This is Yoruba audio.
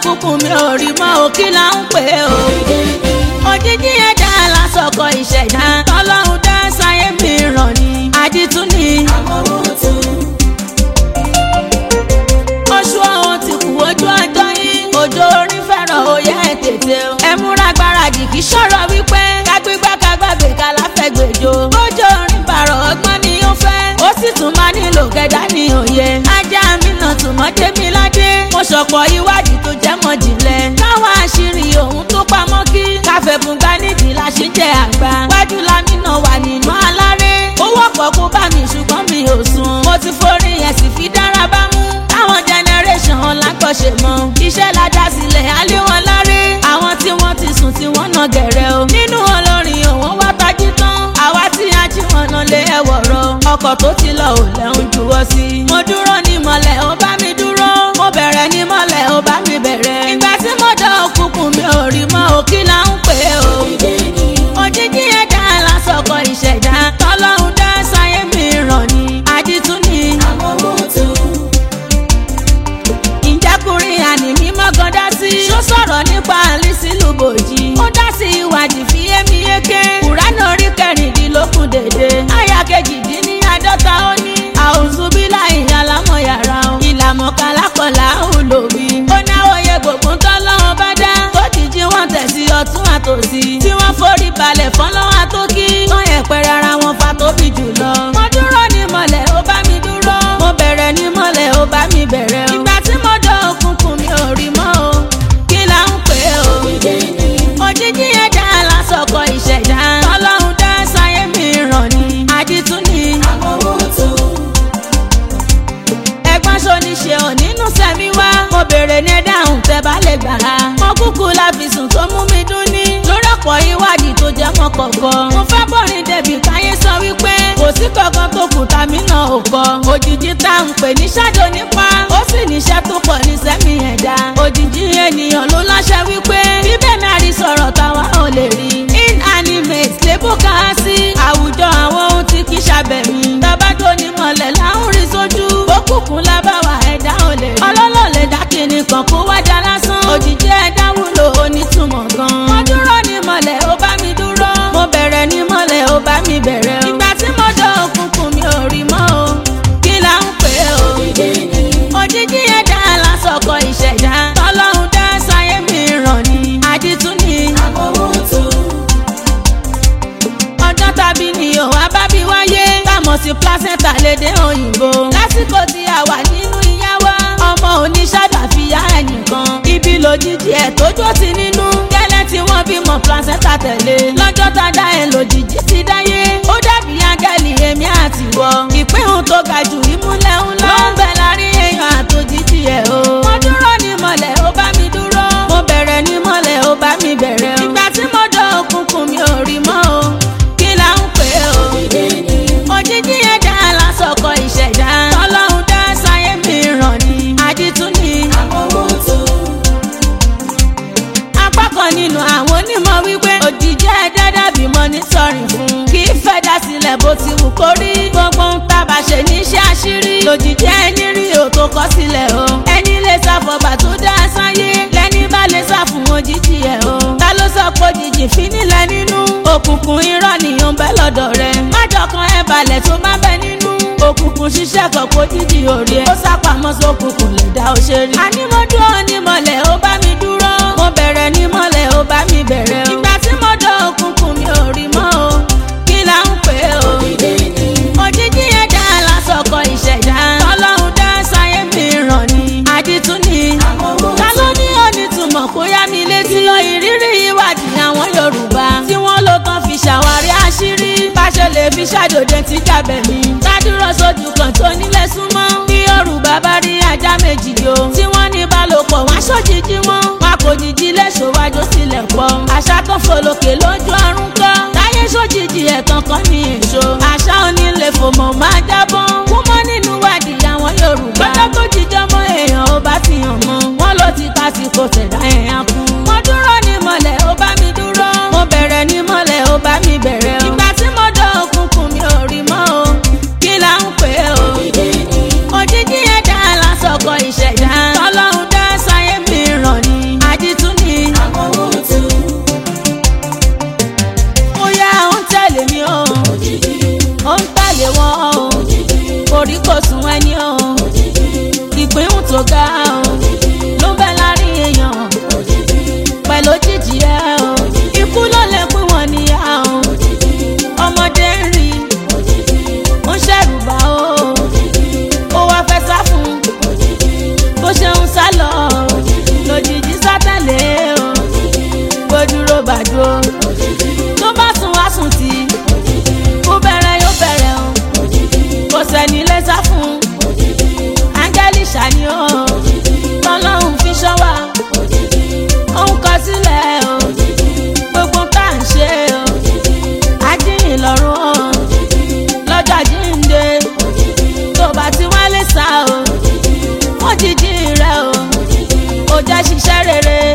òkùnkùn mi ò rí mọ́ o kí là ń pè é o. òjijì ẹ̀dá lásọkọ ìṣẹ̀dá tọ́lọ́hún dá sáyé mi ràn ní àdìtú ni. oṣù ọ̀hún ti kù ojú ọjọ́ yín òjò orin fẹ́ràn òye ẹ̀ tètè o. ẹ múra gbáradì kì í ṣọ̀rọ̀ wípé kágbégbá kágbàgbé káláfẹ́gbèjò. ojú orin bàrọ̀ ọgbọ́n ni ó fẹ́ ó sì tún máa nílò kẹ̀dá ní òye. ajá mi náà tún mọ́ démi ládé. mo ṣọ̀pọ̀ ìwádìí tó jẹ́ mọ́ jìnlẹ̀. káwọn àṣírí ohun tó pamọ́ kí. káfẹ́bùn gbá nídìí la ṣe jẹ́ àgbà. wájú lámì náà wà nínú aláré. ó wọ́pọ̀ kó bá mi ṣùgbọ́n mi ò sùn. mo ti forí ẹ̀ sì fi dára bá mú. táwọn generation lágbọ̀ṣe mọ́. iṣẹ́ la dá sílẹ̀ alẹ́ wọn láré. àwọn tí wọ́n ti sùn tí wọ́n nà gẹ̀rẹ́ o. nínú olórin òun wá tají tán. àwa tí a jí wọn náà lé ẹ̀wọ̀rọ̀. ọkọ̀ tó ti lọ ò lẹ́hún juwọ́ sí. mo dúró ní mọ́lẹ̀ ó bá mi dúró. mo bẹ̀rẹ̀ ní mọ́lẹ̀ ó bá mi bẹ̀rẹ̀. ìgbà tí mo dán òkùnkùn mi ò rí mọ́ o kí là ń pè é o. òjijì ẹ̀dá lásọkọ ìṣẹ̀dá tọ́lọ́hún dá sáyé mi ràn ní àdìtú ni. ìjákùnrin àní mímọ́ gan dá sí. ṣó sọ̀rọ̀ nípa àlísí lùbòjì. ó dá sí ìwádìí fi émi yéké. kùránì orí kẹrìndínlógún dèdè. àyà kejìdínláàdọ́ta ó ní. àwùzúbílà ìyàlámọ̀ yàrá o. ìlàmọ̀ kálákọ̀lá ò lòbí. ó náwó yẹ gbogbo tọ́lọ́wọ́ bá dá. tó jíjí wọn tẹ̀sí ọtún àtòsí. tí wọ́n forí balẹ̀ fọ́lọ́wọ́ àtókí. wọ́n yẹ pẹ̀rẹ̀ ara wọn fa tóbi jùlọ. mo dúró ní mọ̀lẹ́ ó bá mi dúró. mo bẹ̀rẹ̀ ní mọ̀lẹ́ ó bá mi bẹ̀rẹ̀ o. ìgbà tí mo dán òkùnkùn mi ò rí mọ́ o. kí là ń pè é o. òjijì ẹ̀dá lásọkọ ìṣẹ̀dá. tọ́lọ́hún dá sáyé mi ràn ní àdìtú ni. ẹ̀gbọ́n ṣoníṣe ò nínú sẹ́mi wá. mo bèrè ní dáhùn tẹ́ bá lè gbà á. mo kúkú láfisùn tó mú mi dún ní. lórí ọ̀pọ̀ ìwádìí tó jẹ́ mọ́ kọ̀ọ̀kan. mo fẹ́ bọ̀rin débi káyé sọ wípé kò sí kankan tó kù tàmí náà ò kọ. òjijì tá à ń pè ní ṣáàjò nípa. ó sì níṣẹ́ tó pọ̀ ní sẹ́mi ẹ̀dá. òjijì ènìyàn ló láṣẹ wípé bíbẹ̀ náà rí sọ̀rọ̀ táwa ò lè rí. inanimate lébù ká sí àwùjọ àwọn ohun tí kì í ṣàbẹ̀mí. bàbá tó ní mọ̀lẹ́ láwọn rí sójú. òkùnkùn lábàwà ẹ̀dá ò lè rí. ọlọ́lọ́ lè dá kinní kan kó wájà lásán. òjijì ẹ̀dá wúlò onítùmọ̀ gan. mo dúró ní mọ̀lẹ́ ó bá mi dúró. mo bẹ̀rẹ̀ ní mọ̀lẹ́ ó bá mi bẹ̀rẹ̀ o. ìgbà tí mo dán òkùnkùn mi ò rí mọ́ o. kí là ń pè é o. òjijì ẹ̀dá lásọkọ ìṣẹ̀dá. tọ́lọ́hún dá sáyé mi ràn ní àdìtú ni. ọjọ́ tàbí ni ò wá bá bí wáyé. támọ̀ sí placenta lédè òyìnbó. lásìkò tí a wà nínú ìyá wa. ọmọ oníṣàdá fi yá ẹnìkan. ibi lòjijì ẹ̀ tójú ti nínú. gẹ́lẹ́ tí wọ́n bímọ placenta tẹ̀lé. lọ́jọ́ tá a dá ẹ lòjijì ti dáyé. ó dàbí áńgẹ́lì èmi àti wọ. ìpín tó ga jù ìmúlẹ̀ ńlá. ló ń bẹ láàrin èèyàn àtòjijì ẹ̀ o. mo dúró ní mọ̀lẹ́ ó bá mi dúró. mo bẹ̀rẹ̀ ní mọ̀lẹ́ ó bá mi bẹ̀rẹ̀ o. ìgbà tí mo dán òkùnkùn mi ò rí mọ́ o. kí là ń pè é o. òjijì ẹ̀dá lásọkọ ìṣẹ̀dá. tọ́lọ́hún dá sáyé mi ràn ní àdìtú ni. apá kan nínú àwọn onímọ̀ wípé òjijì ẹ̀dá dàbí mọ́nítọ́rìn fún. kì í fẹ́ dá sílẹ̀ bó ti wù kó rí. gbogbo ń tábà ṣe níṣẹ́ àṣírí. lòjijì ẹni rí òtó kọ́ sílẹ̀ o. ẹni lè sáfọ̀bà tó dá sáyé. lẹ́ni bá lè sá fún òjijì ẹ̀ o. ta ló sọ pé òjijì fi nílẹ̀ nínú. òkùnkùn irọ́ nìyẹn bẹ́ lọ́dọ̀ rẹ̀. májọkan ẹ balẹ̀ tó má bẹ nínú. òkùnkùn ṣiṣẹ́ kan kó jíjì orí ẹ̀. ó sápamọ́ sókùnkùn lè dá o ṣe rí. àní mo dúró ní mọ̀lẹ́ ó bá mi dúró. mo bẹ̀rẹ̀ ní mọ̀lẹ́ ó bá mi bẹ̀rẹ̀ o. ìgbà tí mo dán òkùnkùn mi ò rí mọ́ o. kí là ń pè é o. òjijì ẹ̀dá lásọkọ ìṣẹ̀dá. tọ́lọ́hún dá sáyé mi ràn ní àdìtú ni. ta ló ní onítùmọ̀ kó yá mi létí. lọ ìrírí ìwádìí àwọn Yorùbá. tí wọ́n ló tán fi ṣàwárí àṣírí. bá ṣe lè fi ṣàjòjẹ tí jábẹ̀ mi. dádúró sójú kan tó nílé súnmọ́. bí Yorùbá bá rí ajá méjì yo. tí wọ́n ní balòpọ̀ wọ́n aṣọ́jìjì wọn. wọn kò jìjì léṣo wájú sílẹ̀ pọ̀. àṣà kan fòlòkè lójú ọ̀run kọ́. táyé sójìjì ẹ̀tàn kan ní èso. àṣà onílé fòmọ̀ máa jábọ́. kúmọ́ nínú wádìí àwọn Yorùbá. lọ́jọ́ tó jíjọ́ mọ́ èèyàn ó bá fi hàn mọ́. wọ́n ló ti tásìkò tẹ̀dá ẹ̀yàn kú. mo dúró ní mọ̀lẹ́ ó bá mi dúró. mo bẹ̀rẹ̀ ní mọ̀lẹ́ ó bá mi bẹ̀rẹ̀ o. ìgbà tí mo dán òkùnkùn mi ò rí mọ́ o. kí là ń pè é o. òjijì ẹ̀dá lásọkọ ìṣẹ̀dá. tọ́lọ́hún dá sáyé mi ràn ní jẹ́ ṣiṣẹ́ rere